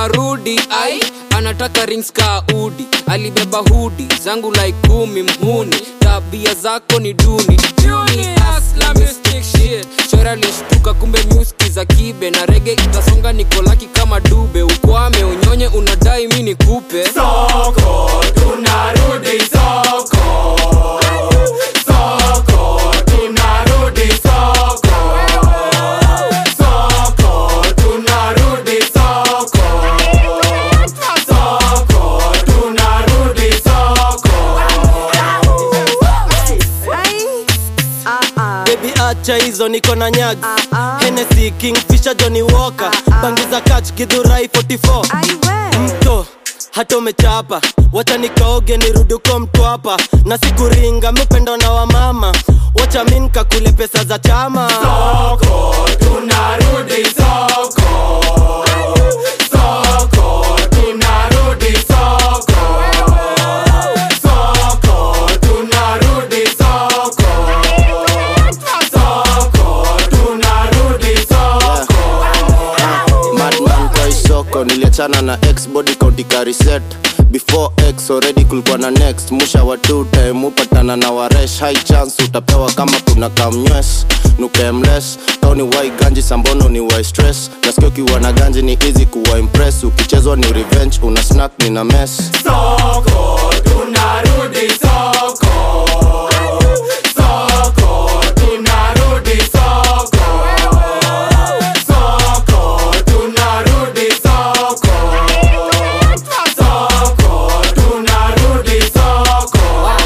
tunarudi ai anataka rings ka udi alibeba hudi zangu like kumi mhuni tabia zako ni duni Duni, hustler, mystic shit. shora lishtuka kumbe nyuski za kibe na rege itasonga nikolaki kama dube ukwame unyonye unadai mi nikupe Soko, tunarudi soko. Soko, tunarudi soko. Soko, tunarudi soko. Soko, tunarudi soko. bebi acha hizo niko na nyag Hennessy, kingfisher johnny walker bangi za kach gidhurai 44 mto hata umechapa wacha nikaoge nirudi uko mtwapa na sikuringa mupendo na wamama wacha mi nkakule pesa za chama Soko, tunarudi soko. Soko, tunarudi soko. Soko, tunarudi soko. Soko, tunarudi soko. madman kwa isoko niliachana na x body county kariset before x already kulikuwa na next musha wa two time upatana na waresh high chance utapewa kama kuna kamnywes nukemles kauni wai ganji sambono ni wai stress nasikia ukiwa na ganji ni easy kuwa impress ukichezwa ni revenge una snack ni na mess Soko, tunarudi soko. Soko, tunarudi soko. Soko, tunarudi soko. Soko, tunarudi soko.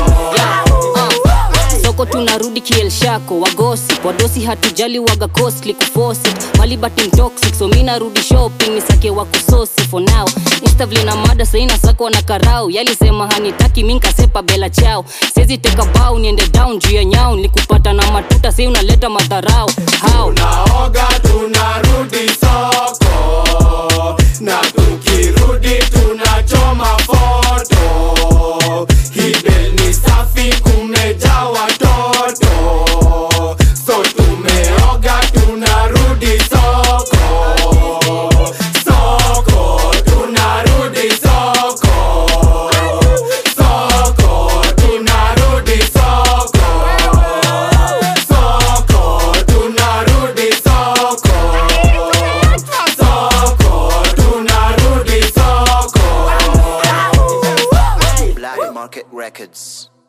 soko tunarudi kielshako wagosi wadosi hatujali waga costly kufosi malibati mtoxic so mi narudi shopping nisake wa kusosi for now instavle na mada saina sako na karau yalisema hanitaki mi nkasepa bela chao sezi teka bau niende down juu ya nyau nikupata na matuta sei unaleta madharau how Tunaoga tunarudi soko. Na tukirudi tunachoma foto. Hibel ni safi kumejaa watoto. So tumeoga tunarudi soko. Soko, tunarudi soko. Soko, tunarudi soko. Soko, tunarudi soko. Soko, tunarudi soko. Black Market Records